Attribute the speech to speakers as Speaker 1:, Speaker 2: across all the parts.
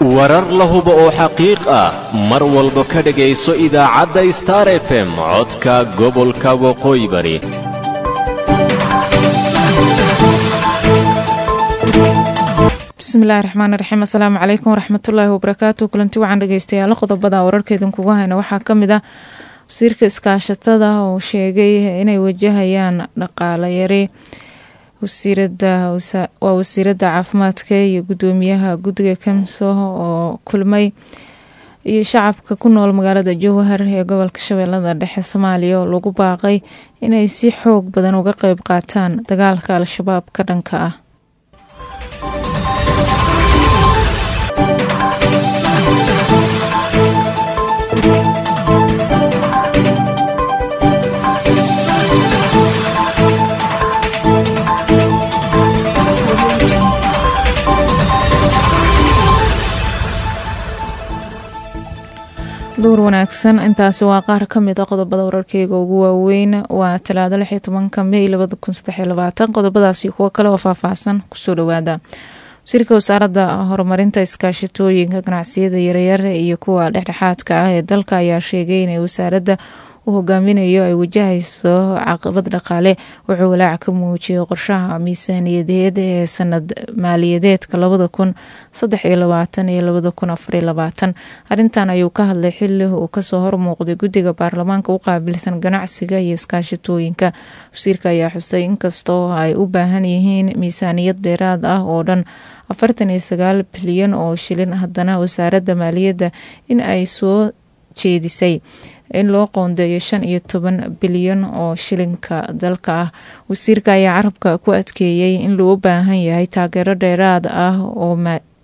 Speaker 1: warar la hubo oo xaqiiq ah mar walba ka dhegayso idaacadda star f m codka gobolka waqooyi bari
Speaker 2: bismillahi raxmaan raxiim asalaamu calaykum waraxmatullaahi wabarakaatu kulanti wacan dhegeystayaal qodobada wararkeedin kugu hayna waxaa kamid ah wasiirka iskaashatada oo sheegay inay wajahayaan dhaqaale yari waa wasiirada caafimaadka iyo gudoomiyaha guddiga kamso oo kulmay iyo shacabka ku nool magaalada jowhar ee gobolka shabeellada dhexe soomaaliya oo lagu baaqay inay si xoog badan uga qeyb qaataan dagaalka al-shabaab ka dhanka ah duur wanaagsan intaasi waa qaar kamid a qodobada wararkeyga ugu waaweyn waa talaado lix iyo tobanka mey labada kun saddexiyo labaatan qodobadaasi kuwo kale oo faahfaahsan kusoo dhawaada wasiirka wasaaradda horumarinta iskaashatooyinka ganacsiyada yaryar iyo kuwa dhexdhexaadka ah ee dalka ayaa sheegay inay wasaaradda u hogaaminayo ay wajahayso caqabad dhaqaale wuxuu walaac ka muujiyay qorshaha miisaaniyadeed ee sanad maaliyadeedka labada kun saddex iyo labaatan iyo labada kun afariyo labaatan arrintan ayuu ka hadlay xili uu kasoo hormuuqday guddiga baarlamaanka u qaabilsan ganacsiga iyo iskaashatooyinka wasiirka ayaa xusay inkastoo ay u baahan yihiin miisaaniyad dheeraad ah oo dhan afartan iyo sagaal bilyan oo shilin haddana wasaaradda maaliyadda in ay soo jeedisay in loo qoondeeyo shan iyo toban bilyan oo shilinka dalka ah wasiirka ayaa carabka ku adkeeyey in loo baahan yahay taageero dheeraad ah oo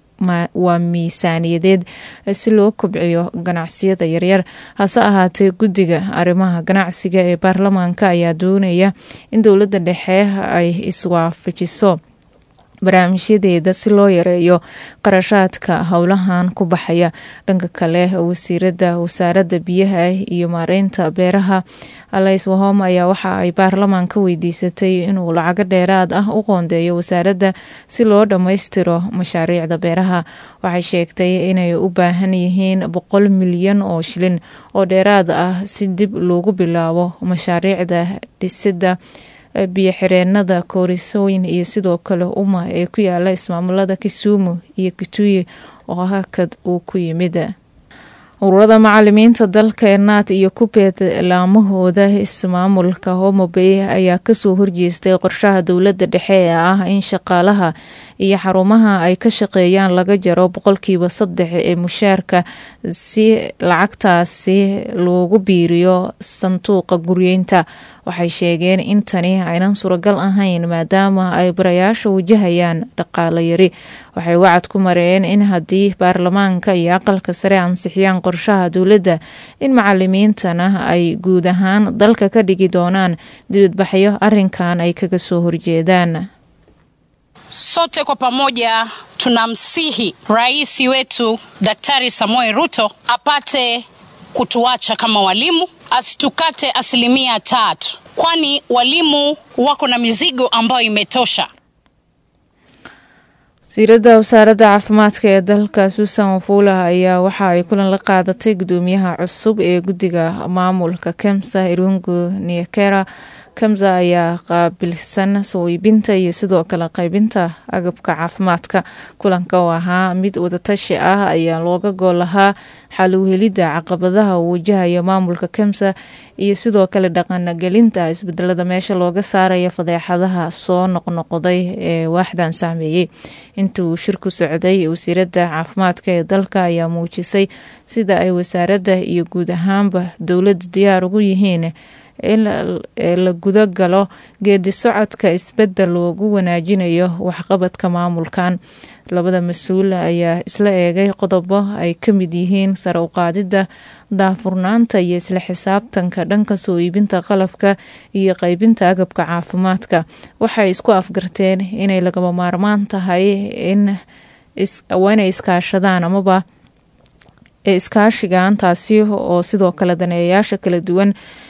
Speaker 2: waa miisaaniyadeed si loo kobciyo ganacsiyada yaryar hase ahaatee guddiga arrimaha ganacsiga ee baarlamaanka ayaa doonaya in dowladda dhexe ay iswaafajiso barnaamijyadeeda si loo yareeyo qarashaadka howlahan ku baxaya dhanka kale wasiirada wasaaradda biyaha iyo maareynta beeraha alays wahom ayaa waxa ay baarlamaanka weydiisatay inuu lacago dheeraad ah u qoondeeyo wasaaradda si loo dhammaystiro mashaariicda beeraha waxay sheegtay inay u baahan yihiin boqol milyan oo shilin oo dheeraad ah si dib loogu bilaabo mashaariicda dhisida biyo xireenada koorisooyin iyo sidoo kale uma ee ku yaala ismaamulada kisumu iyo kituyi oo hakad uu ku yimid ururada macalimiinta dalka ee naat iyo kubeed laamahooda ismaamulka homobey ayaa kasoo horjeestay qorshaha dowladda dhexe ee ah in shaqaalaha iyo xarumaha ay ka shaqeeyaan laga jaro boqolkiiba saddex ee mushaarka si lacagtaasi loogu biiriyo sanduuqa guryeynta waxay sheegeen in tani aynan suuragal ahayn maadaama ay barayaasha wajahayaan dhaqaalo yari waxay wacad ku mareen in haddii baarlamaanka iyo aqalka sare ansixiyaan qorshaha dowladda in macalimiintana ay guud ahaan dalka ka dhigi doonaan dibadbaxyo arinkan ay kaga soo horjeedaan
Speaker 3: Sote kwa pamoja tunamsihi rais wetu Daktari Samoei Ruto apate kutuacha kama walimu, asitukate asilimia tatu, kwani walimu wako na mizigo ambayo imetosha.
Speaker 2: wasiirada wasaaradda caafimaadka ee dalka suusan wafuula ayaa waxa ay kulan la qaadatay gudoomiyaha cusub ee guddiga maamulka kemsa irungu niekera kamsa ayaa qaabilsan soo iibinta iyo sidoo kale qaybinta agabka caafimaadka kulanka oo ahaa mid wadatashi ah ayaa looga gool lahaa xaluhelidda caqabadaha uu wajahaya maamulka kemsa iyo sidoo kale dhaqangelinta isbedelada meesha looga saaraya fadeexadaha soo noqnoqday ee waaxdan saameeyey inta uu shirku socday wasiiradda caafimaadka ee dalka ayaa muujisay sida ay wasaaradda iyo guud ahaanba dowladda diyaar ugu yihiin in la guda galo geedi socodka isbedel loogu wanaajinayo waxqabadka maamulkan labada mas-uul ayaa isla eegay qodobo ay ka mid yihiin sare u qaadidda daafurnaanta iyo isla xisaabtanka dhanka soo iibinta qalabka iyo qaybinta agabka caafimaadka waxay isku afgarteen inay lagama maarmaan tahay in inay iskaashadaan amaba ee iskaashigan taasi oo sidoo kale daneeyayaasha kala duwan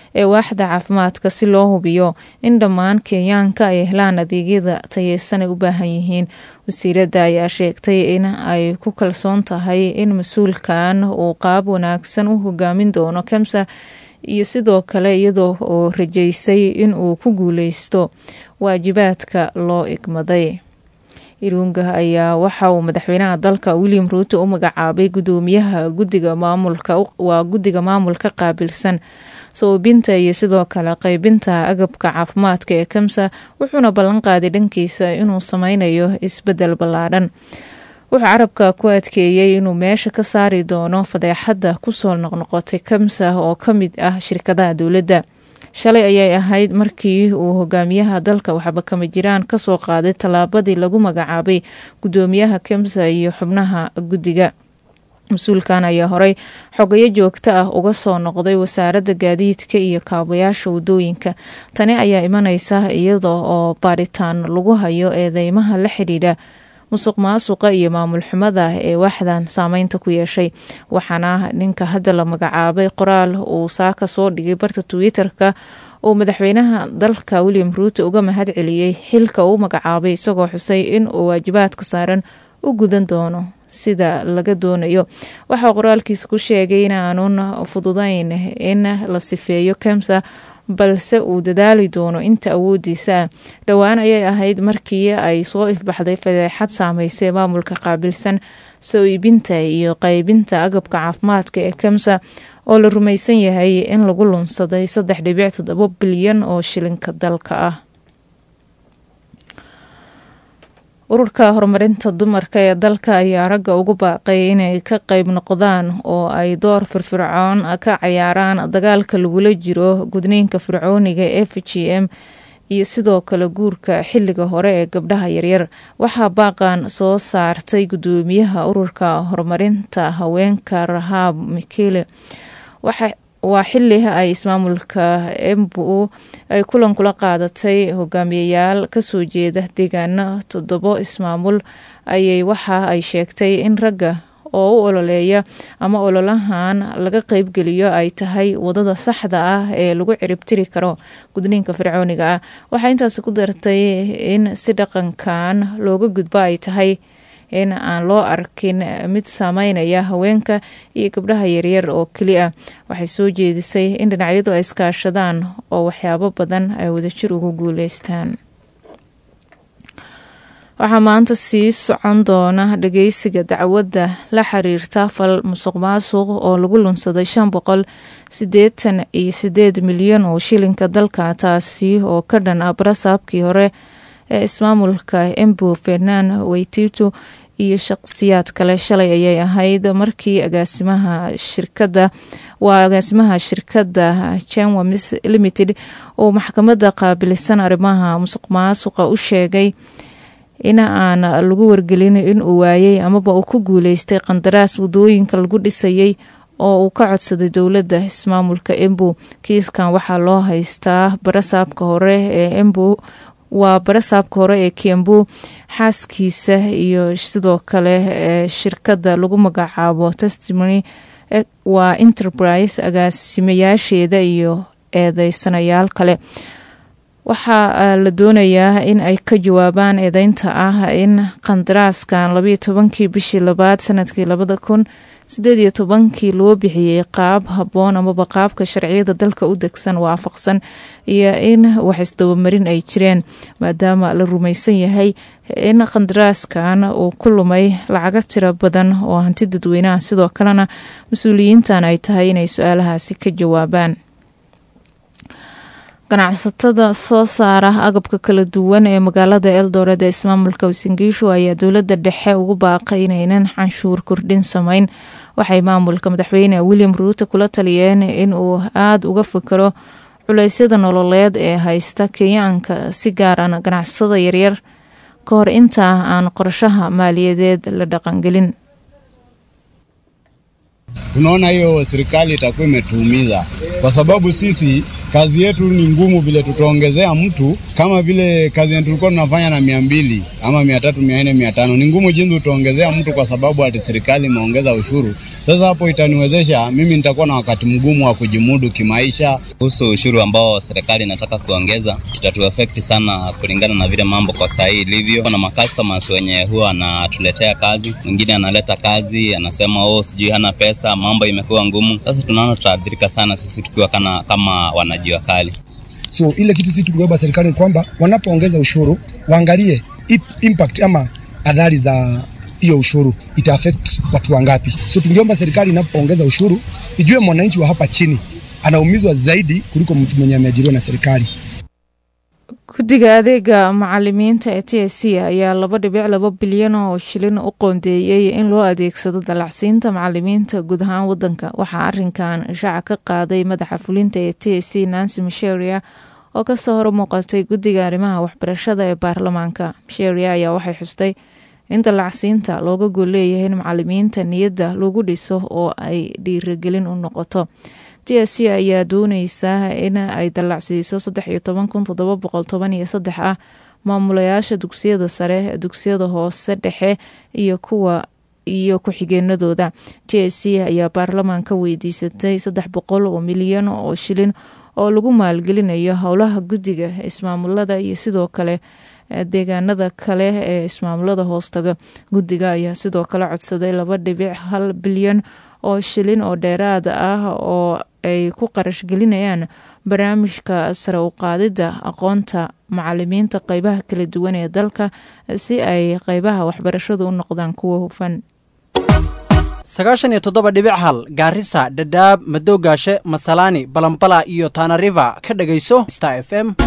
Speaker 2: ee waaxda caafimaadka si loo hubiyo in dhammaan kenyaanka ay helaan adeegyada tayeysan ay u baahan yihiin wasiiradda ayaa sheegtay in ay ku kalsoon tahay in mas-uulkan uu qaab wanaagsan u hogaamin doono kemsa iyo sidoo kale iyadoo oo rajeysay in uu ku guuleysto waajibaadka loo igmaday irunga ayaa waxa uu madaxweynaha dalka william ruuto u magacaabay gudoomiyaha gudiga maamulka waa guddiga maamulka qaabilsan soobinta iyo sidoo kale qeybinta agabka caafimaadka ee kamsa wuxuuna ballan qaaday dhankiisa inuu sameynayo isbedel ballaadhan wuxuu carabka ku adkeeyey inuu meesha ka saari doono fadeexadda kusoo noqnoqotay kamsa oo ka mid ah shirkadaha dowladda shalay ayay ahayd markii uu hogaamiyaha dalka waxba kama jiraan kasoo qaaday tallaabadii lagu magacaabay gudoomiyaha kemsa iyo xubnaha guddiga mas-uulkan ayaa horey xogayo joogto ah uga soo noqday wasaaradda gaadiidka iyo kaabayaasha wadooyinka tani ayaa imaneysa iyada oo baaritaan lagu hayo eedeymaha la xidhiidha musuq maasuqa iyo maamul xumada ee waaxdan saameynta ku yeeshay waxaana ninka hadda la magacaabay qoraal uu saaka soo dhigay barta twitter-ka uu madaxweynaha dalka william ruuto uga mahad celiyey xilka uu magacaabay isagoo xusay in uu waajibaadka saaran u gudan doono sida laga doonayo waxaa qoraalkiisa ku sheegay in aanun fududeyn in la sifeeyo kemsa balse uu dadaali doono inta awoodiisa ah dhowaan ayay ahayd markii ay soo ifbaxday fadeexad saameysay maamulka qaabilsan soo iibinta iyo qeybinta agabka caafimaadka ee kemsa oo la rumaysan yahay in lagu lunsaday saddex dhibic toddobo bilyan oo shilinka dalka ah ururka horumarinta dumarka ee dalka ayaa ragga ugu baaqay inay ka qeyb noqdaan oo ay door firfircoon ka cayaaraan dagaalka lagula jiro gudniinka fircooniga f g m iyo sidoo kale guurka xilliga hore ee gabdhaha yaryar waxaa baaqan soo saartay gudoomiyaha ururka horumarinta haweenka rahaab mikele waa xili ay ismaamulka embu ay kulan kula qaadatay hogaamiyayaal kasoo jeeda deegaano toddobo ismaamul ayay waxa ay sheegtay in ragga oo u ololeeya ama ololahan laga qeybgeliyo ay tahay wadada saxda ah ee lagu ciribtiri karo gudniinka fircooniga ah waxaa intaasi ku dartay in si dhaqankan looga gudbo ay tahay in aan loo arkin mid saameynaya haweenka iyo gabdhaha yaryar oo keli ah waxay soo jeedisay in dhinacyadu ay iskaashadaan oo waxyaabo badan ay wadajir ugu guuleystaan waxaa maanta sii socon doona dhageysiga dacwadda la xiriirta fal musuq maasuq oo lagu lunsaday shan boqol sideetan iyo sideed milyan oo shilinka dalka taasi oo ka dhan ah barasaabkii hore ee ismaamulka embu fernaan weytito iyo shaqsiyaad kale shalay ayay ahayd markii agaasimaha shirkadda waa agaasimaha shirkadda jenwa limited uu maxkamadda qaabilsan arrimaha musuq maasuqa u sheegay in aan lagu wargelin in uu waayey amaba uu ku guuleystay qandaraas wadooyinka lagu dhisayay oo uu ka codsaday dowladda ismaamulka embu kiiskan waxaa loo haystaa barasaabka hore ee embu waa barasaabka hore ee kiambu xaaskiisa iyo sidoo kale ee shirkadda lagu magacaabo testimony waa enterprise agaasimayaasheeda iyo eedeysanayaal kale waxaa la doonayaa in ay ka jawaabaan eedeynta ah in qandaraaskan labayo tobankii bishii labaad sanadkii labada kun sideed iyo tobankii loo bixiyey qaab habboon amaba qaabka sharciyada dalka u degsan waafaqsan iyo in wax isdabamarin ay jireen maadaama la rumaysan yahay in qandaraaskan uu ku lumay lacago tiro badan oo hanti dadweynaha sidoo kalena mas-uuliyiintan ay tahay inay su-aalahaasi ka jawaabaan ganacsatada soo saara agabka kala duwan ee magaalada eldoret ee ismaamulka wasingiishu ayaa dowladda dhexe ugu baaqay inaynan canshuur kordhin sameyn waxay maamulka madaxweyne william ruuto kula taliyeen in uu aada uga fikiro culeysyada nololeed ee haysta kenyaanka si gaaran ganacsatada yaryar ka hor intaa aan qorshaha maaliyadeed la dhaqangelin
Speaker 4: tunaona hiyo serikali itakuwa imetuumiza kwa sababu sisi kazi yetu ni ngumu vile tutaongezea mtu kama vile kazi yetu tulikuwa tunafanya na mia mbili ama mia tatu mia nne mia tano ni ngumu jinsi utaongezea mtu kwa sababu ati serikali imeongeza ushuru. Sasa hapo itaniwezesha mimi nitakuwa na wakati mgumu wa kujimudu kimaisha.
Speaker 5: Kuhusu ushuru ambao serikali inataka kuongeza, itatuafekti sana kulingana na vile mambo kwa saa hii ilivyo. Kuna macustomers wenye huwa anatuletea kazi, mwingine analeta kazi anasema oh, sijui hana pesa, mambo imekuwa ngumu. Sasa tunaona tutaathirika sana sisi tukiwa kana, kama wanajua kali.
Speaker 6: So ile kitu sisi tukiomba serikali ni kwamba wanapoongeza ushuru waangalie impact ama adhari za hiyo ushuru ita affect watu wangapi. So tungeomba serikali inapoongeza ushuru ijue mwananchi wa hapa chini anaumizwa zaidi kuliko mtu mwenye ameajiriwa na serikali.
Speaker 2: guddiga adeega macalimiinta ee t s c ayaa laba dhibic laba bilyan oo shilin u qoondeeyey in loo adeegsado dalacsiinta macalimiinta guud ahaan wadanka waxaa arinkan shaaca ka qaaday madaxa fulinta ee t s c nancy misheria oo kasoo hor muuqatay guddiga arrimaha waxbarashada ee baarlamaanka misheria ayaa waxay xustay in dalacsiinta looga gol leeyahay in macalimiinta niyadda lagu dhiso oo ay dhiirigelin u noqoto t s c ayaa dooneysaa in ay dalacsiiso saddex iyo toban kun todoba boqol toban iyo saddex ah maamulayaasha dugsiyada sare dugsiyada hoose dhexe iyo kuwa iyo ku-xigeenadooda t s c ayaa baarlamaanka weydiisatay saddex boqol oo milyan oo shilin oo lagu maalgelinayo howlaha guddiga ismaamulada iyo sidoo kale deegaanada kale ee ismaamulada hoostaga guddiga ayaa sidoo kale codsaday laba dhibic hal bilyan oo shilin oo dheeraad ah oo ay ku qarash gelinayaan barnaamijka sare u qaadida aqoonta macalimiinta qeybaha kala duwan ee dalka si ay qeybaha waxbarashadu u noqdaan kuwa hufan
Speaker 7: sagaashan iyo toddoba dhibic hal gaarisa dhadhaab madowgaashe masalaani balambala iyo taanariva ka dhagayso star f m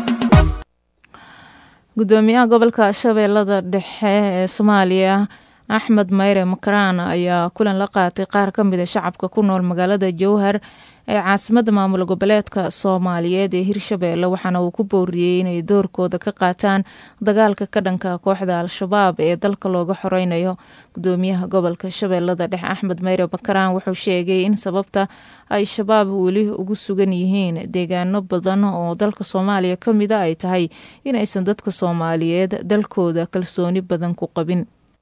Speaker 2: gudoomiyaha gobolka shabeellada dhexe ee soomaaliya axmed mayre makaraan ayaa kulan la qaatay qaar ka mid a shacabka ku nool magaalada jowhar ee caasimadda maamul goboleedka soomaaliyeed ee hirshabeelle waxaana uu ku booriyey inay doorkooda ka qaataan dagaalka ka dhanka kooxda al-shabaab ee dalka looga xoreynayo gudoomiyaha gobolka shabeellada dhexe axmed mayre makaraan wuxuu sheegay in sababta ay shabaab weli ugu sugan yihiin deegaano badan oo dalka soomaaliya ka mida ay tahay inaysan dadka soomaaliyeed dalkooda kalsooni badan ku qabin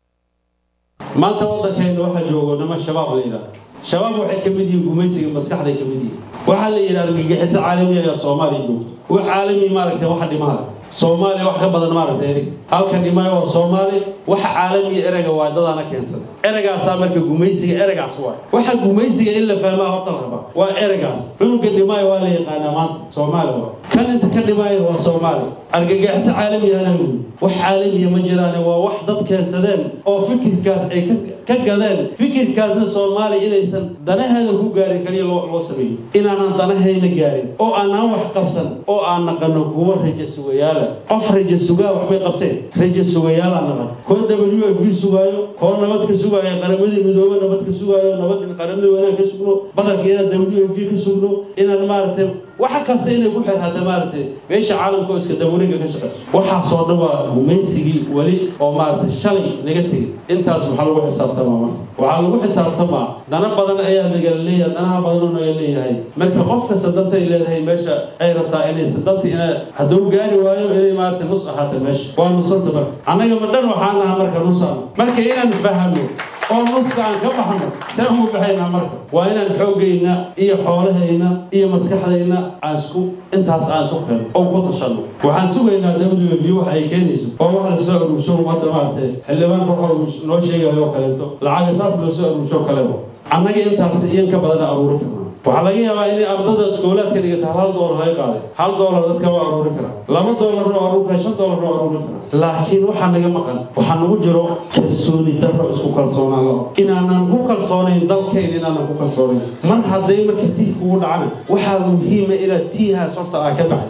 Speaker 8: maanta waddankeena waxaa joogo nima shabaab la yidhahda shabaab waxay ka mid yihiin gumaysiga maskaxday ka mid yihiin waxaa la yidhahda argagixiso caalami ayaa soomaaliya joogto wax caalami maaragtay waxa dhimaada soomaaliya wax ka badan maaragtay erig halka dhimaayo waa soomaali waxa caalamiya ereyga waa dadaana keensaday ereygaasaa marka gumaysiga ereygaas waay waxa gumaysiga in la fahmaa horta la rabaa waa ereygaas cunuga dhimaayo waa la yaqaanaa maanta soomaali waa kan inta ka dhimaayo waa soomaali argagixiso caalamiyana wey wax caalamiya ma jiraan waa wax dad keensadeen oo fikirkaas ay ka gadeen fikirkaasna soomaaliya inaysan danaheeda ku gaarin kaliya loo sameeyo inaanan danahayna gaarin oo aanaan wax qabsan oo aan naqano kuwa raja sugayaala qof raja sugaa waxbay qabseen raja sugayaala naqan koo w f v sugaayo koo nabad ka sugaayo qaramadii midoobe nabad ka sugaayo nabad qaramada wanaag ka sugno badanka inaan w f v ka sugno inaan maaragtay waxa kasta inay ku xirhata maaragtay meesha caalamka oo iska dawarinka ka shaqeyso waxaasoo dhan waa gumaysigii weli oo maaragtay shalay naga tegay intaas maxaa lagu xisaabtamaa marka waxaa lagu xisaabtamaa dana badan ayaa nagala leeyahay danaha badan oo naga leeyahay marka qof kasta danta ay leedahay meesha ay rabtaa inaysa danta ina hadduu gaari waayo inay maaragtay nus ahaata meesha waa nusanta marka annaga ma dhan waxaan nahaa marka nusaan marka inaan fahano oo nuska aan ka baxno see ugu baxaynaa marka waa inaan xooggayna iyo xoolahayna iyo maskaxdayna aan isku intaas aan isku keeno oo ku tashanno waxaan sugaynaa w v wax ay keenayso oo wax la soo aruursho hadda maaragtay xildhibaanka wuxuu noo sheegayo oo kaleeto lacaga saas loo soo aruursho kaleba annaga intaas iyan ka badan aruuri karnaa waxaa laga yaabaa inay ardada iskoolaadka dhigata hal doolar laga qaaday hal doolar dadka waa aruuri karaa laba doolarna waa aruuri karaa shan doolarna waa aruuri karaa laakiin waxaa naga maqan waxaa nagu jiro kalsooni darro isku kalsoonaan la inaanan ku kalsoonayn dalkayna inaanan ku kalsoonayn mar hadday marka tii kugu dhacana waxaa muhiima inaad tiihaas horta aa ka baxday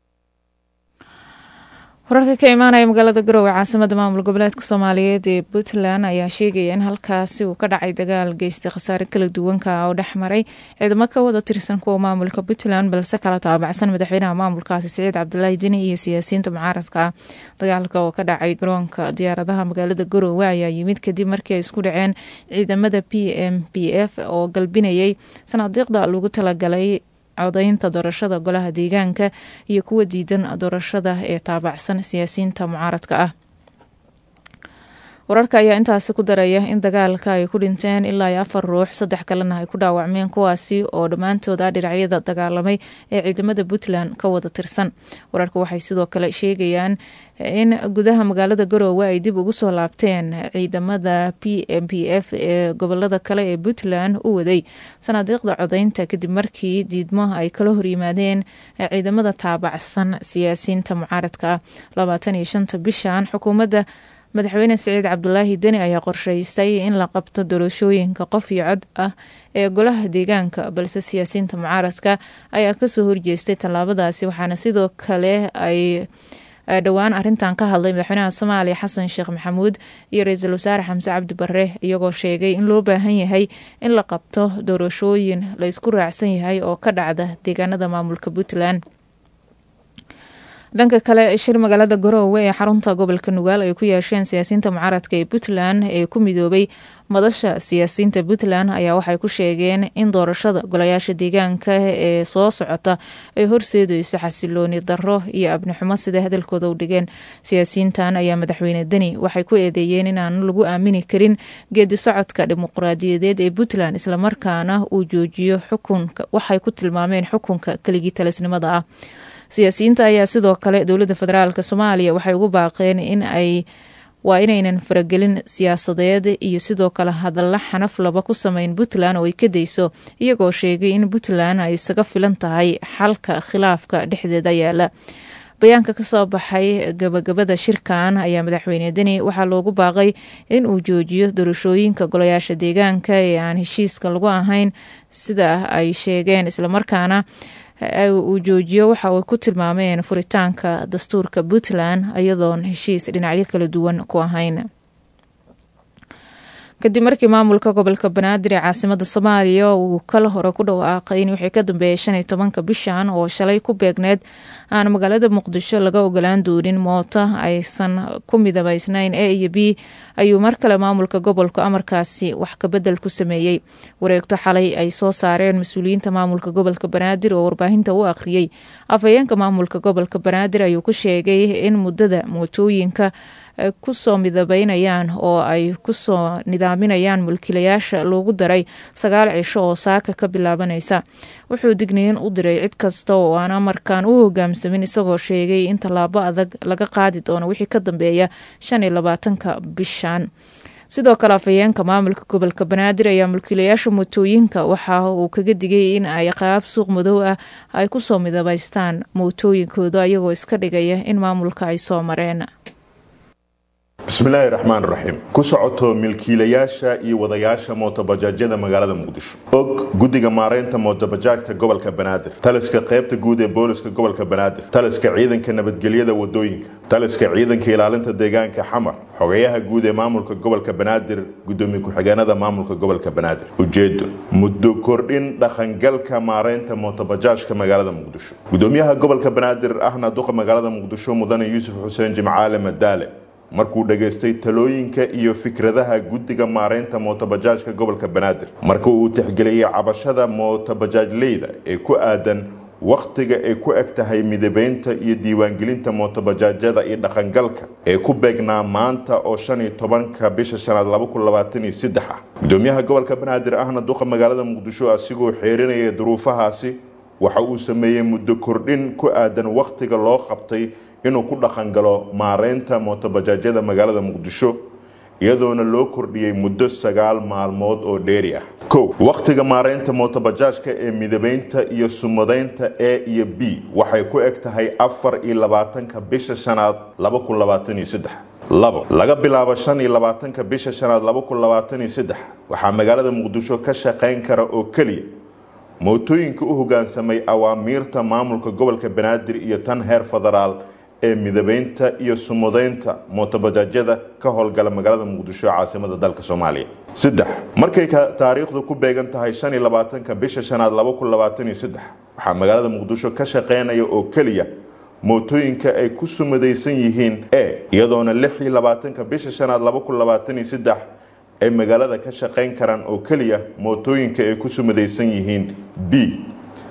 Speaker 2: wararka ka imaanaya magaalada garowe caasimada maamul goboleedka soomaaliyeed ee puntland ayaa sheegaya in halkaasi uu ka dhacay dagaal geystay khasaare kala duwanka oo dhex maray ciidamo ka wada tirsan kuwa maamulka puntland balse kala taabacsan madaxweynaha maamulkaasi siciid cabdulaahi deni iyo siyaasiyiinta mucaaradka ah dagaalka oo ka dhacay garoonka diyaaradaha magaalada garowe ayaa yimid kadib markii ay isku dhaceen ciidamada p m p f oo galbinayay sanaadiiqda lagu talagalay codeynta doorashada golaha deegaanka iyo kuwa diidan doorashada ee taabacsan siyaasiyiinta mucaaradka ah wararka ayaa intaasi ku daraya in dagaalka ay ku dhinteen ilaa iyo afar ruux saddex kalena ay ku dhaawacmeen kuwaasi oo dhammaantood ah dhinacyada dagaalamay ee ciidamada puntland ka wada tirsan wararka waxay sidoo kale sheegayaan in gudaha magaalada garoowe ay dib ugu soo laabteen ciidamada p m p f ee gobolada kale ee puntland u waday sanaadiiqda codeynta kadib markii diidmo ay kala horyimaadeen ciidamada taabacsan siyaasiyiinta mucaaradka ah labaatan iyo shanta bishan xukuumadda madaxweyne siciid cabdulaahi deni ayaa qorsheysay in la qabto doorashooyinka qof iyo cod ah ee golaha deegaanka balse siyaasiyiinta mucaaradka ayaa kasoo horjeestay tallaabadaasi waxaana sidoo kale ay dhowaan arintan ka hadlay madaxweynaha soomaaliya xasan sheekh maxamuud iyo ra-iisul wasaare xamse cabdi bare iyagoo sheegay in loo baahan yahay in la qabto doorashooyin la isku raacsan yahay oo ka dhacda deegaanada maamulka puntland dhanka kale shir magaalada garoowe ee xarunta gobolka nugaal ay ku yeesheen siyaasiyiinta mucaaradka ee puntland ee ku midoobay madasha siyaasiyiinta puntland ayaa waxay ku sheegeen in doorashada golayaasha deegaanka ee soo socota ay horseedeyso xasilooni darro iyo abnixumo sida hadalkooda u dhigeen siyaasiyiintan ayaa madaxweyne deni waxay ku eedeeyeen inaan lagu aamini karin geedi socodka dimuqraadiyadeed ee puntland islamarkaana uu joojiyo xukunka waxay ku tilmaameen xukunka keligii talisnimada ah siyaasiyiinta ayaa sidoo kale dowladda federaalk soomaaliya waxay ugu baaqeen in ay waa inaynan faragelin siyaasadeed iyo sidoo kale hadalla xanaf laba ku sameyn puntland oo ay ka dayso iyagoo sheegay in puntland ay isaga filan tahay xalka khilaafka dhexdeeda yaala bayaanka kasoo baxay gabagabada shirkan ayaa madaxweyne deni waxaa loogu baaqay in uu joojiyo doorashooyinka golayaasha deegaanka ee aan heshiiska lagu ahayn sida ay sheegeen islamarkaana uu joojiyo waxa uu ku tilmaameen furitaanka dastuurka puntland iyadoon heshiis dhinacyo kala duwan ku ahayn kadib markii maamulka gobolka banaadir ee caasimada soomaaliya uu kala hore ku dhawaaqay in wixii ka dambeeyay shan iyo tobanka bishan oo shalay ku beegneed aan magaalada muqdisho laga ogolaan doonin mooto aysan ku midabaysnayn a iyo b ayuu mar kale maamulka gobolka amarkaasi wax kabedel ku sameeyey wareegto xalay ay soo saareen mas-uuliyiinta maamulka gobolka banaadir oo warbaahinta u akhriyey afhayeenka maamulka gobolka banaadir ayuu ku sheegay in muddada mootooyinka kusoo midabeynayaan oo ay kusoo nidaaminayaan mulkiilayaasha loogu daray sagaal cisho oo saaka ka bilaabanaysa wuxuu digniin u diray cid kasta oo aan amarkan u hogaamsamin isagoo sheegay in tallaabo adag laga qaadi doono wixii ka dambeeya shan iyo labaatanka bishan sidoo kale afhayeenka maamulka gobolka banaadir ayaa mulkiilayaasha mootooyinka waxa uu kaga digay in ay qaab suuq madow ah ay kusoo midabaystaan mootooyinkooda iyagoo iska dhigaya in maamulka ay soo mareen
Speaker 9: bismillaahi raxmaan raxiim ku socoto milkiilayaasha iyo wadayaasha mootobajaajyada magaalada muqdisho og guddiga maaraynta mootobajaagta gobolka banaadir taliska qaybta guud ee booliska gobolka banaadir taliska ciidanka nabadgelyada wadooyinka taliska ciidanka ilaalinta deegaanka xamar xogayaha guud ee maamulka gobolka banaadir gudoomiye ku-xigeenada maamulka gobolka banaadir ujeedo muddo kordhin dhaqangalka maaraynta mootobajaajka magaalada muqdisho gudoomiyaha gobolka banaadir ahna duqa magaalada muqdisho mudane yuusuf xuseen jimcaale madaale markuu dhageystay talooyinka iyo fikradaha guddiga maaraynta mootobajaajka gobolka banaadir marka uu tixgeliyey cabashada mootobajaajleyda ee ku aadan wakhtiga ay ku eg tahay midabeynta iyo diiwaangelinta mootobajaajyada iyo dhaqangalka ee ku beegnaa maanta oo shan iyo tobanka bisha shanaad laba kun labaatan iyo saddex ah gudoomiyaha gobolka banaadir ahna duqa magaalada muqdisho asigoo xeerinaya duruufahaasi waxa uu sameeyey muddo kordhin ku aadan wakhtiga loo qabtay inuu ku dhaqan galo maareynta mootobajaajyada magaalada muqdisho iyadoona loo kordhiyey muddo sagaal maalmood oo dheeri ah kow wakhtiga maareynta mootobajaajka ee midabeynta iyo sumadaynta a iyo b waxay ku eg tahay afar iyo labaatanka bisha shanaad laba kun labaatan iyo saddex labo laga bilaabo shan iyo labaatanka bisha shanaad laba kun labaatan iyo saddex waxaa magaalada muqdisho ka shaqayn kara oo keliya mootooyinka u hogaansamay awaamiirta maamulka gobolka banaadir iyo tan heer federaal ee midabeynta iyo sumudaynta mootobajaajyada ka howlgala magaalada muqdisho ee caasimada dalka soomaaliya saddex markay taariikhdu ku beegan tahay shan iyo labaatanka bisha shanaad laba kun labaatan iyo saddex waxaa magaalada muqdisho ka shaqeynaya oo keliya mootooyinka ay ku sumadaysan yihiin e iyadoona lix iyo labaatanka bisha shanaad laba kun labaatan iyo saddex ay magaalada ka shaqayn karaan oo keliya mootooyinka ay ku sumadaysan yihiin b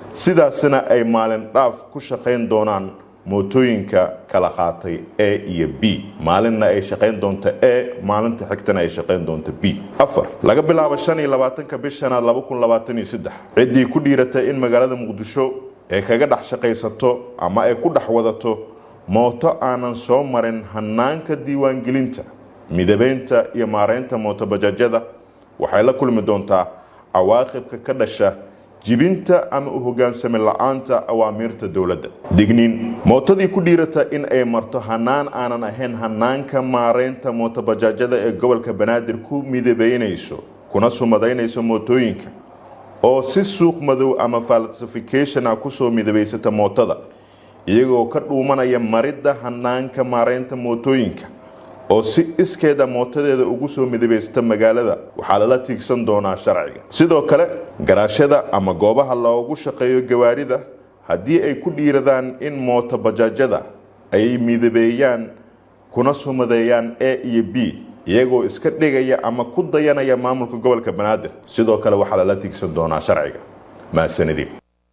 Speaker 9: sidaasina ay maalin dhaaf ku shaqayn doonaan mootooyinka kala qaatay a iyo b maalinna ay shaqayn doonto a maalinta xigtana ay shaqayn doonto b afar laga bilaabo shan iyo labaatanka bishanaad laba kun labaatan iyo saddex ciddii ku dhiiratay in magaalada muqdisho ay kaga dhex shaqaysato ama ay ku dhex wadato mooto aanan soo marin hanaanka diiwaangelinta midabeynta iyo maareynta mootobajaajyada waxay la kulmi doontaa cawaaqibka ka dhasha jibinta ama u hogaansami la-aanta awaamiirta dowladda digniin mootadii ku dhiirata in ay marto hanaan aanan ahayn hanaanka maareynta mootobajaajyada ee gobolka banaadir ku midabeynayso kuna sumadaynayso mootooyinka oo si suuq madow ama falsification ah kusoo midabaysata mootada iyagoo ka dhuumanaya maridda hanaanka maareynta mootooyinka oo si iskeeda mootadeeda ugu soo midabaysta magaalada waxaa lala tiigsan doonaa sharciga sidoo kale garaashada ama goobaha loogu shaqeeyo gawaarida haddii ay ku dhiiradaan in mooto bajaajyada ay midabeeyaan kuna sumadeeyaan a iyo b iyagoo iska dhigaya ama ku dayanaya maamulka gobolka banaadir sidoo kale waxaa lala tiigsan doonaa sharciga mahadsanidii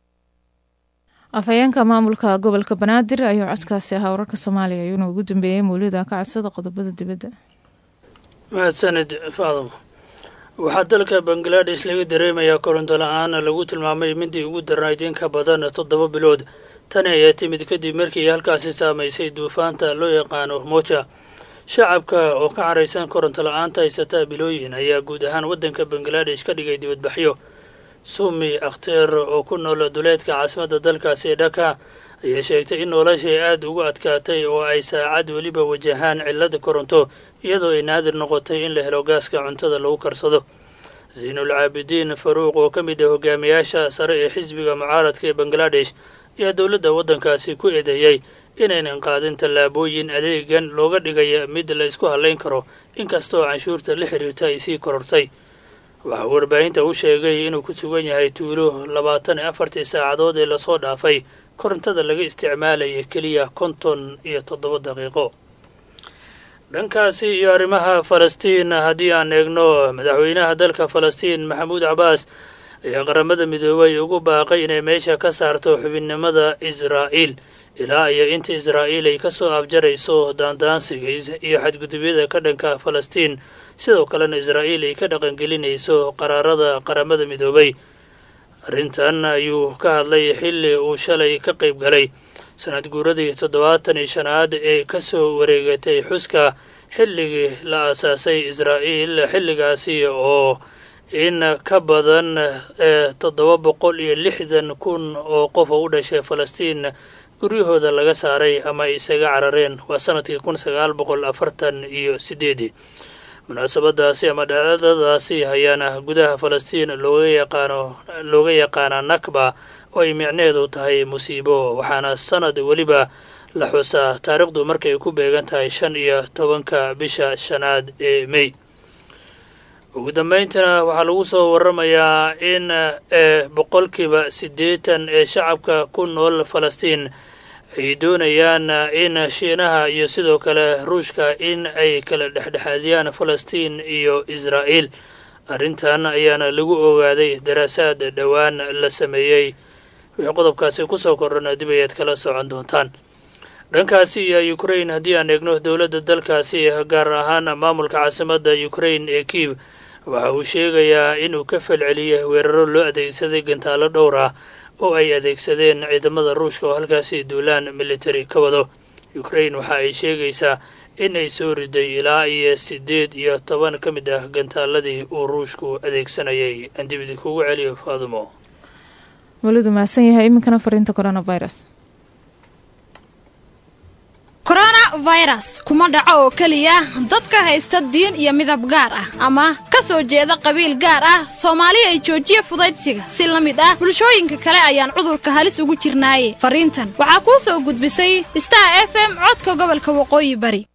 Speaker 2: afhayeenka maamulka gobolka banaadir ayuu codkaasi ahaa wararka soomaaliya ayuuna ugu dambeeyey mawlida ka codsada qodobada dibadda
Speaker 10: mahadsanid faadamo waxaa dalka bangaladesh laga dareemayaa koronto la-aan lagu tilmaamay midii ugu darnayd in ka badan toddoba bilood tani ayaa timid kadib markii halkaasi saamaysay duufaanta loo yaqaano moja shacabka oo ka caraysan koronto la-aanta haysata bilooyin ayaa guud ahaan waddanka bangaladesh ka dhigay dibadbaxyo sumi akhteer oo ku nool duleedka caasimadda dalkaasi ee dhaka ayaa sheegtay in noloshay aada ugu adkaatay oo ay saacad weliba wajahaan cillada koronto iyadoo ay naadir noqotay in la helo gaaska cuntada lagu karsado zaynul caabidiin faruuq oo ka mid ah hogaamiyaasha sare ee xisbiga mucaaradka ee bangaladesh ayaa dowladda waddankaasi ku eedeeyey inaynan qaadin tallaabooyin adeegan looga dhigaya mid la isku hallayn karo inkasta oo canshuurta la xiriirta ay sii korortay waxaa warbaahinta u sheegay inuu ku sugan yahay tuulo labaatan iyo afartii saacadood ee lasoo dhaafay korontada laga isticmaalaya keliya konton iyo toddoba daqiiqo dhankaasi iyo arrimaha falastiin haddii aan eegno madaxweynaha dalka falastiin maxamuud cabaas ayaa qaramada midoobay ugu baaqay inay meesha ka saarto xubinnimada israa'iil ilaa iyo inta israa'iil ay ka soo afjarayso daandaansiga iyo xadgudubyada ka dhanka falastiin sidoo kalena israa'iil ay ka dhaqangelinayso qaraarada qaramada midoobay arrintan ayuu ka hadlay xilli uu shalay ka qayb galay sanad guuradii toddobaatan iyo shanaad ee ka soo wareegatay xuska xilligii la aasaasay israa'iil xilligaasi oo in ka badan toddoba boqol iyo lixdan kun oo qof oo u dhashay falastiin guryahooda laga saaray ama ay isaga carareen waa sanadkii kun sagaal boqol afartan iyo sideedii munaasabadaasi ama dhacdadaasi ayaana gudaha falastiin looga yaqaano looga yaqaanaa nakba oo ay micneedu tahay musiibo waxaana sanad weliba la xusaa taariikhdu markay ku beegan tahay shan iyo tobanka bisha shanaad ee mey ugu dambayntana waxaa lagu soo waramayaa in boqolkiiba siddeetan ee shacabka ku nool falastiin ay doonayaan in shiinaha iyo sidoo kale ruushka in ay kala dhexdhexaadiyaan falastiin iyo israa'iil arrintan ayaana lagu ogaaday daraasaad dhowaan la sameeyey wixii qodobkaasi kusoo kordhana dib ayaad kala socon doontaan dhankaasi iyo ukrain haddii aan eegno dowladda dalkaasi gaar ahaan maamulka caasimadda ukrain ee kiiv waxa uu sheegayaa inuu ka falceliyay weeraro loo adeegsaday gantaalo dhowr ah oo ay adeegsadeen ciidamada ruushka oo halkaasi duulaan military ka wado ukrain waxa ay sheegaysaa in ay soo riday ilaa iyo siddeed iyo toban ka mid ah gantaaladii uu ruushku adeegsanayay aan dib idinkugu celiyo faadumo
Speaker 2: walidu mahadsan yahay iminkana fariinta coronavirus
Speaker 11: coronavirus kuma dhaco oo keliya dadka haysta diin iyo midab gaar ah ama ka soo jeeda qabiil gaar ah soomaali ay joojiya fudaydsiga si la mid ah bulshooyinka kale ayaan cudurka halis ugu jirnaaye fariintan waxaa kuu soo gudbisay star f m codka gobolka waqooyi bari